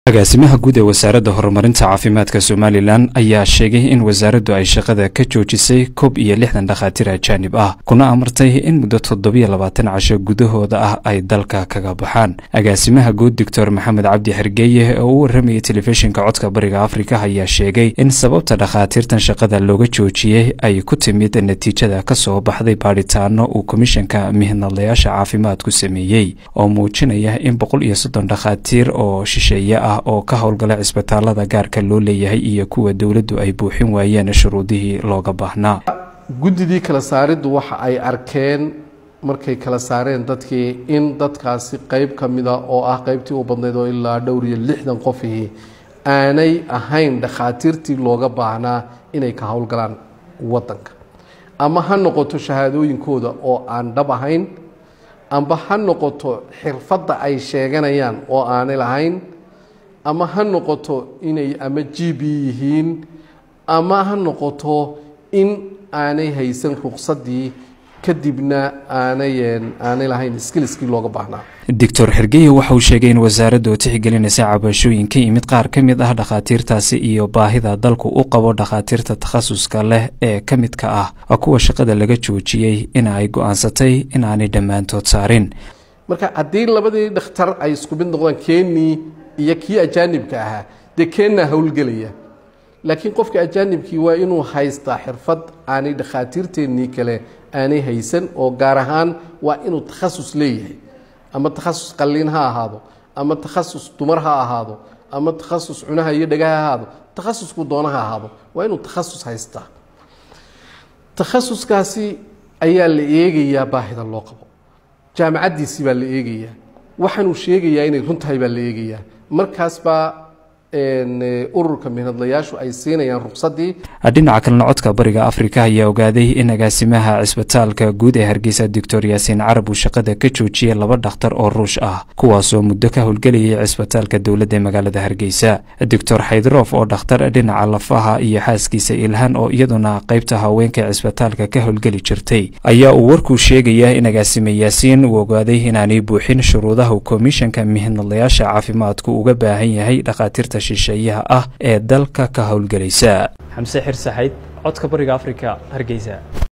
agaasimaha guud ee wasaaradda horumarinta caafimaadka somalilan ayaa sheegay in wasaaraddu ay shaqada ka joojisay koob iyo lixdan dhakhaatiir ajaanib ah kuna amartay in muddo toddobiyo labaatan casho gudahooda ah ay dalka kaga baxaan agaasimaha guud doctor maxamed cabdi xergeeye oo u warramayay telefishinka codka bariga afrika ayaa sheegay in sababta dhakhaatiirtan shaqada looga joojiyey ay ku timid natiijada ka soo baxday baadhitaano uu komishanka mihnadlayaasha caafimaadku sameeyey oo muujinaya in boqol iyo soddon dhakhaatiir oo shisheeye ah oo ka howlgala cisbitaalada gaarka loo leeyahay iyo kuwa dowladdu ay buuxin waayeen shuruudihii looga baahnaa guddidii kala saariddu waxa ay arkeen markay kala saareen dadkii in dadkaasi qeyb ka mida oo ah qeybtii u badnayd oo ilaa dhowr iyo lixdan qofihii aanay ahayn dhakhaatiirtii looga baahnaa inay ka howlgalaan waddanka ama ha noqoto shahaadooyinkooda oo aan dhab ahayn amba ha noqoto xirfadda ay sheeganayaan oo aanay lahayn ama ha noqoto inay ama g b yihiin ama ha noqoto in aanay haysan ruqsadii kadibna aanay aanay lahayn skiliskii looga baahnaa doctor xergeye waxa uu sheegay in wasaaraddu tixgelinaysa cabashooyin ka yimid qaar ka mid ah dhakhaatiirtaasi iyo baahida dalku u qabo dhakhaatiirta takhasuska leh ee ka midka ah kuwa shaqada laga joojiyey in ay go-aansatay in aanay dhammaantood saarin marka haddii labadii dhakhtar ay isku mid noqdaan keenii iyo kii ajaanibka ahaa dee keennaa howlgelaya laakiin qofka ajaanibkii waa inuu haystaa xirfad aanay dhakhaatiirteennii kale aanay haysan oo gaar ahaan waa inuu takhasus leeyahay ama takhasus qalliin ha ahaado ama takhasus dumar ha ahaado ama takhasus cunaha iyo dhega ha ahaado takhasusku doona ha ahaado waa inuu takhasus haystaa takhasuskaasi ayaa la eegayaa baahida loo qabo jaamacaddiisii baa la eegayaa waxaanuu sheegayaa inay run tahay baa la eegayaa markaas baa ururka mihnadlayaashu ay siinayaan ruqsadii dhinaca kalena codka bariga afrika ayaa ogaaday in agaasimaha cisbitaalka guud ee hargeysa doctor yaasiin carab uu shaqada ka joojiyey laba dhakhtar oo ruush ah kuwaasoo muddo ka howlgelayay cisbitaalka dowladda ee magaalada hargeysa doctor xaydroof oo dhakhtar dhinaca lafaha iyo xaaskiisa ilhaan oo iyaduna qaybta haweenka cisbitaalka ka howlgeli jirtay ayaa uu warkuu sheegayaa in agaasime yaasiin uu ogaaday inaanay buuxin shuruudaha komishanka mihnadlayaasha caafimaadku uga baahan yahay dhakhaatiirta shisheeyaha ah ee dalka ka howlgelaysa xamse xir saxayd codka bariga afrika hargeysa